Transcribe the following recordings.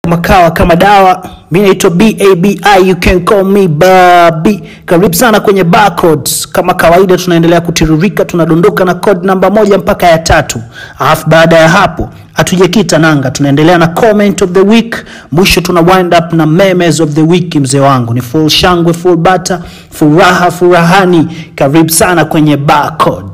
makawa kama dawa mi naitwa babi you can call me babi karibu sana kwenye barcodes kama kawaida tunaendelea kutiririka tunadondoka na code namba moja mpaka ya tatu alafu baada ya hapo hatujakita nanga tunaendelea na comment of the week mwisho tuna wind up na memes of the week mzee wangu ni full shangwe full bata furaha furahani karibu sana kwenye barcode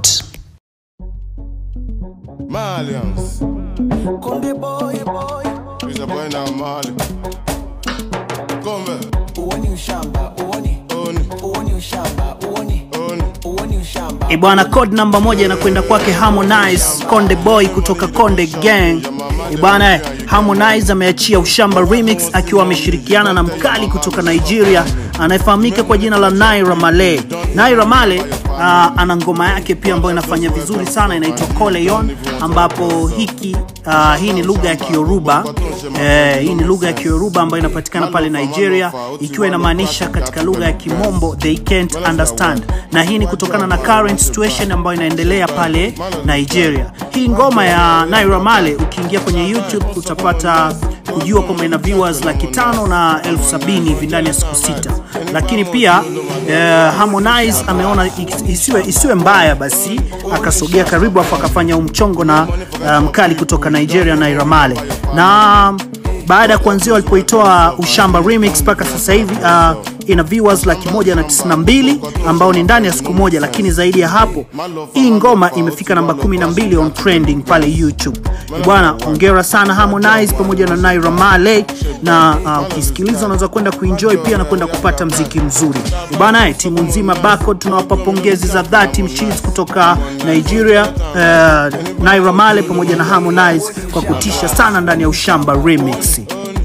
Malians. Konde boy boy, He's a boy now, Mali. Come uoni ushamba, uoni, on, uoni ushamba, uoni, on. uoni ushamba. E bwana, code namba moja inakwenda kwake Harmonize Konde Boy kutoka Konde Gang. E bwana, Harmonize ameachia Ushamba Remix akiwa ameshirikiana na mkali kutoka Nigeria anayefahamika kwa jina la Naira Marley. Naira Marley uh, ana ngoma yake pia ambayo inafanya vizuri sana inaitwa Koleyon, ambapo hiki uh, hii ni lugha ya Kioruba eh, hii ni lugha ya Kioruba ambayo inapatikana pale Nigeria, ikiwa inamaanisha katika lugha ya Kimombo they can't understand, na hii ni kutokana na current situation ambayo inaendelea pale Nigeria. Hii ngoma ya Naira Marley ukiingia kwenye YouTube utapata kujua kwamba ina viewers laki tano na elfu sabini hivi ndani ya siku sita, lakini pia eh, Harmonize ameona is- isiwe, isiwe mbaya, basi akasogea karibu afu akafanya umchongo na uh, mkali kutoka Nigeria Naira Marley na baada ya kuanzia walipoitoa Ushamba Remix mpaka sasa hivi uh, ina viewers laki moja na tisini na mbili ambao ni ndani ya siku moja, lakini zaidi ya hapo hii ngoma imefika namba kumi na mbili on trending pale YouTube. Bwana, hongera sana Harmonize pamoja na Naira Marley, na uh, ukisikiliza unaweza kwenda kuenjoy pia na kwenda kupata mziki mzuri bwana. eh, Timu nzima Barcode tunawapa pongezi za dhati mchizi kutoka Nigeria uh, Naira Marley pamoja na Harmonize kwa kutisha sana ndani ya Ushamba Remix.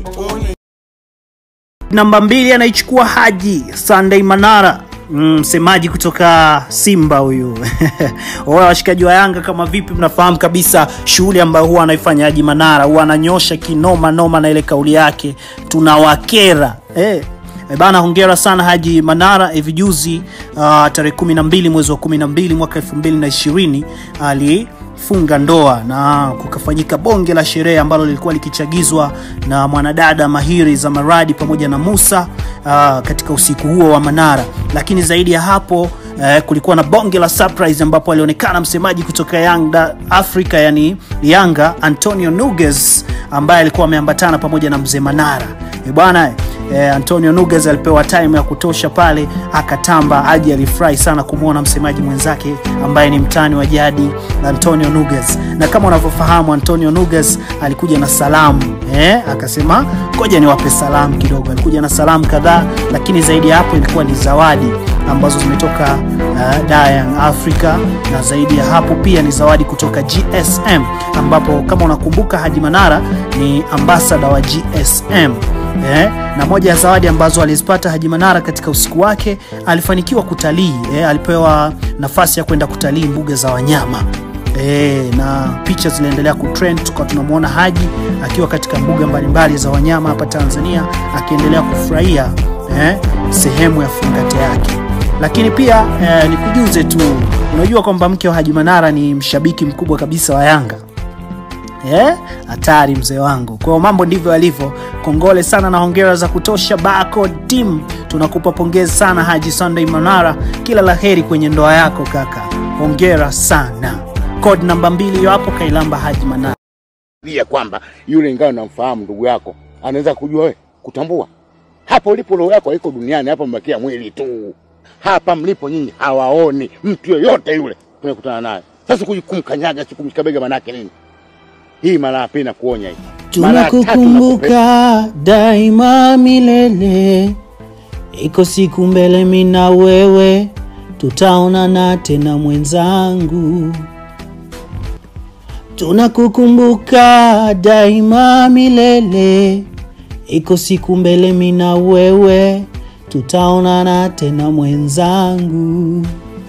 Namba mbili anaichukua Haji Sunday Manara Mm, msemaji kutoka Simba huyu. Wao washikaji wa Yanga kama vipi, mnafahamu kabisa shughuli ambayo huwa anaifanya Haji Manara, huwa ananyosha kinoma noma na ile kauli yake tunawakera eh. E bana, hongera sana Haji Manara. Hivi juzi uh, tarehe 12 mwezi wa 12 mwaka 2020 alifunga ndoa na kukafanyika bonge la sherehe ambalo lilikuwa likichagizwa na mwanadada mahiri za Maradi pamoja na Musa uh, katika usiku huo wa Manara, lakini zaidi ya hapo eh, kulikuwa na bonge la surprise ambapo alionekana msemaji kutoka Yanga Africa, yani Yanga Antonio Nuges ambaye alikuwa ameambatana pamoja na mzee Manara. E bwana eh, Antonio Nuges alipewa time ya kutosha pale akatamba. Haji alifurahi sana kumwona msemaji mwenzake ambaye ni mtani wa jadi Antonio Nuges, na kama unavyofahamu Antonio Nuges alikuja na salamu eh, akasema ngoja niwape salamu kidogo. Alikuja na salamu kadhaa, lakini zaidi ya hapo ilikuwa ni zawadi ambazo zimetoka uh, Dar Young Africa, na zaidi ya hapo pia ni zawadi kutoka GSM, ambapo kama unakumbuka Haji Manara ni ambasada wa GSM eh, na moja ya zawadi ambazo alizipata Haji Manara katika usiku wake, alifanikiwa kutalii eh, alipewa nafasi ya kwenda kutalii mbuga za wanyama e, na picha ziliendelea kutrend, tukawa tunamwona Haji akiwa katika mbuga mbalimbali za wanyama hapa Tanzania akiendelea kufurahia eh, sehemu ya fungate yake. Lakini pia eh, nikujuze tu, unajua kwamba mke wa Haji Manara ni mshabiki mkubwa kabisa wa Yanga Eh, hatari mzee wangu. Kwa hiyo mambo ndivyo yalivyo. Kongole sana na hongera za kutosha Barcode team, tunakupa pongezi sana Haji Sunday Manara, kila la heri kwenye ndoa yako kaka, hongera sana. Code namba mbili hiyo hapo, Kailamba Haji Manara. pia kwamba yule ingawa namfahamu ndugu yako anaweza kujua we kutambua hapo ulipo roho yako haiko duniani hapa mbakia mwili tu hapa mlipo nyinyi hawaoni mtu yoyote yule tunakutana naye sasa kuji- kumkanyaga si kumshika bega manake nini hii mara ya pili nakuonya hii Mara ya tatu nakupenda. Tunakukumbuka daima milele, iko siku mbele mina wewe tutaonana tena mwenzangu. Tunakukumbuka daima milele, iko siku mbele mina wewe tutaonana tena mwenzangu.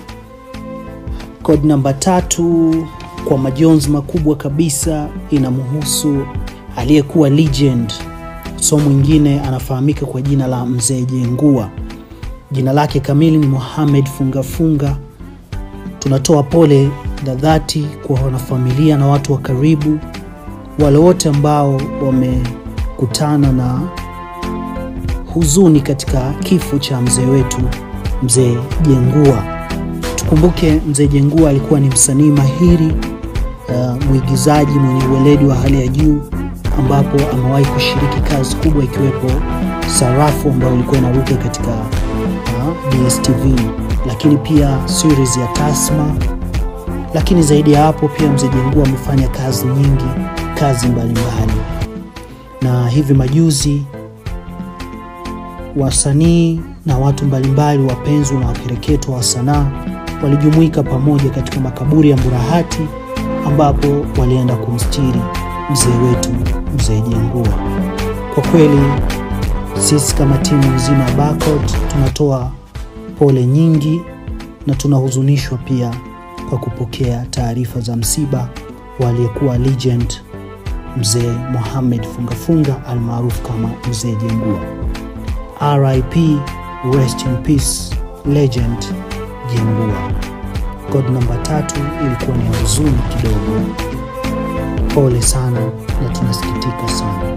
Code namba tatu kwa majonzi makubwa kabisa inamhusu aliyekuwa legend, so mwingine anafahamika kwa jina la Mzee Jengua. Jina lake kamili ni Mohamed Fungafunga. Tunatoa pole za dhati kwa wanafamilia na watu wa karibu, wale wote ambao wame kukutana na huzuni katika kifo cha mzee wetu mzee Jengua. Tukumbuke mzee Jengua alikuwa ni msanii mahiri uh, mwigizaji mwenye uweledi wa hali ya juu ambapo amewahi kushiriki kazi kubwa ikiwepo Sarafu ambayo ilikuwa inaruka katika uh, DSTV, lakini pia series ya Tasma. Lakini zaidi ya hapo pia mzee Jengua amefanya kazi nyingi, kazi mbalimbali, na hivi majuzi wasanii na watu mbalimbali wapenzi na wakereketo wa sanaa walijumuika pamoja katika makaburi ya Mburahati ambapo walienda kumstiri mzee wetu mzee Jengua. Kwa kweli sisi kama timu nzima ya Barcode tunatoa pole nyingi na tunahuzunishwa pia kwa kupokea taarifa za msiba wa aliyekuwa legend mzee Mohamed Fungafunga almaarufu kama mzee Jengua. RIP, rest in peace, legend Jengua. God namba tatu ilikuwa ni huzuni kidogo. Pole sana na tunasikitika sana.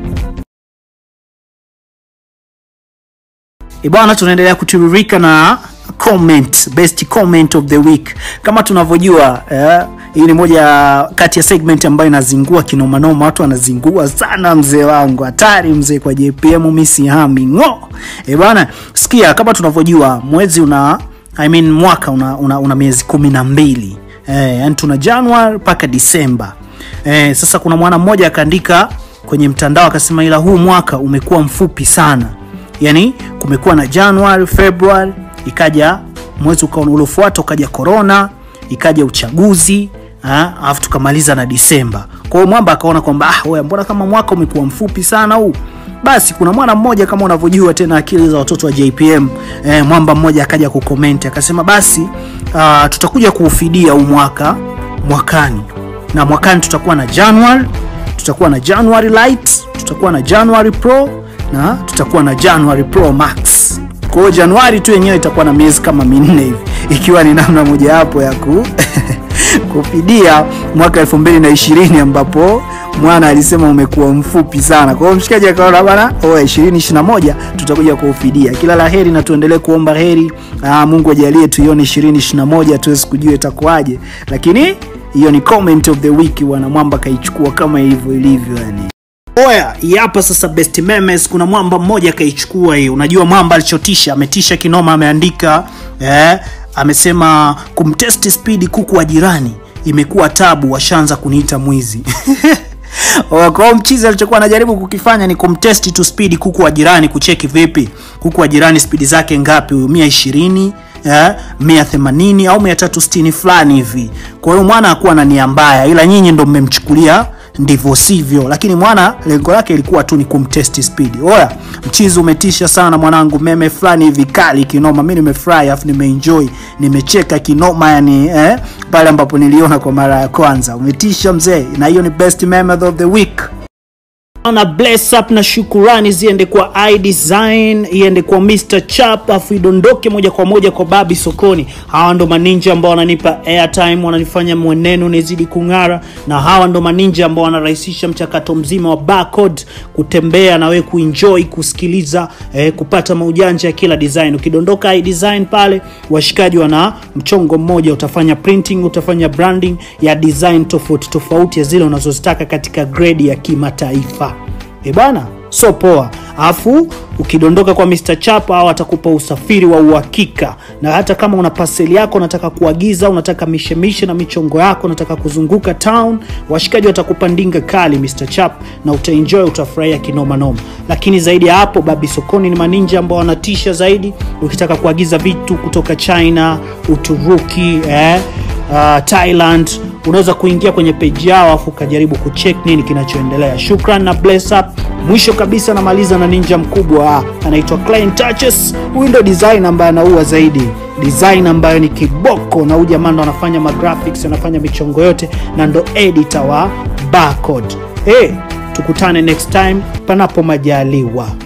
Ibwana, tunaendelea kutiririka na comment, best comment of the week. Kama tunavyojua eh, hii ni moja kati ya segment ambayo inazingua kinomanoma, watu wanazingua sana. Mzee wangu hatari, mzee kwa JPM misihami ng'o. Eh bwana, sikia, kama tunavyojua mwezi una I mean, mwaka una, una, una miezi kumi na mbili eh, yani tuna Januari mpaka Disemba eh, sasa kuna mwana mmoja akaandika kwenye mtandao akasema, ila huu mwaka umekuwa mfupi sana, yani kumekuwa na Januari, Februari, ikaja mwezi uliofuata ukaja corona, ikaja uchaguzi alafu tukamaliza na Disemba. Kwa hiyo mwamba akaona kwamba ah, wewe mbona kama mwaka umekuwa mfupi sana huu basi kuna mwana mmoja kama unavyojua tena akili za watoto wa JPM eh, mwamba mmoja akaja kukomenti akasema basi uh, tutakuja kuufidia huu mwaka mwakani, na mwakani tutakuwa na January, tutakuwa na January Light, tutakuwa na January Pro na tutakuwa na January Pro Max. Kwa hiyo Januari tu yenyewe itakuwa na miezi kama minne hivi, ikiwa ni namna mojawapo ya ku kufidia mwaka elfu mbili na ishirini ambapo mwana alisema umekuwa mfupi sana. Kwa hiyo mshikaji akaona bana, oa 2021 tutakuja kuufidia. Kila la heri na tuendelee kuomba heri. Aa, Mungu ajalie tuione 2021 tuwezi kujua itakuwaje, lakini hiyo ni comment of the week. Wana mwamba kaichukua kama ilivyo ilivyo yani. Oya, hii hapa sasa best memes. Kuna mwamba mmoja akaichukua hii. Unajua mwamba alichotisha, ametisha kinoma, ameandika eh, amesema kumtesti spidi kuku wa jirani imekuwa tabu, washaanza kuniita mwizi kwa mchizi alichokuwa anajaribu kukifanya ni kumtesti tu spidi kuku wa jirani, kucheki vipi kuku wa jirani spidi zake ngapi, huyu mia ishirini eh, mia themanini au mia tatu sitini fulani hivi. Kwa hiyo mwana hakuwa na nia mbaya, ila nyinyi ndo mmemchukulia ndivyo sivyo, lakini mwana lengo lake ilikuwa tu ni kumtesti spidi. Oya, mchizi umetisha sana mwanangu, meme fulani hivi kali kinoma. Mimi nimefurahi afu nimeenjoy, nimecheka kinoma yani eh, pale ambapo niliona kwa mara ya kwanza. Umetisha mzee, na hiyo ni best meme of the week na bless up na shukurani ziende kwa iDesign, iende kwa Mr Chap, afu idondoke moja kwa moja kwa Babi Sokoni. Hawa ndo maninja ambao wananipa airtime, wananifanya mwenendo nizidi kung'ara, na hawa ndo maninja ambao wanarahisisha mchakato mzima wa barcode, kutembea na wewe kuenjoy, kusikiliza, eh, kupata maujanja ya kila design. Ukidondoka iDesign pale, washikaji wana mchongo mmoja, utafanya printing, utafanya branding ya design tofauti tofauti ya zile unazozitaka katika grade ya kimataifa. E bana, so poa. Alafu ukidondoka kwa Mr Chap au atakupa usafiri wa uhakika, na hata kama una paseli yako unataka kuagiza, unataka mishemishe na michongo yako, unataka kuzunguka town, washikaji watakupa ndinga kali Mr Chap, na utaenjoy, utafurahia kinoma noma. Lakini zaidi ya hapo, Babi Sokoni ni maninja ambao wanatisha zaidi. Ukitaka kuagiza vitu kutoka China, Uturuki, eh, uh, Thailand unaweza kuingia kwenye page yao afu ukajaribu kucheck nini kinachoendelea. Shukran na bless up. Mwisho kabisa namaliza na ninja mkubwa anaitwa Client Touches. Huyu ndo design ambaye anaua zaidi, design ambayo ni kiboko, na huyu jamaa ndo anafanya magraphics, anafanya michongo yote na ndo editor wa Barcode. Hey, tukutane next time panapo majaliwa.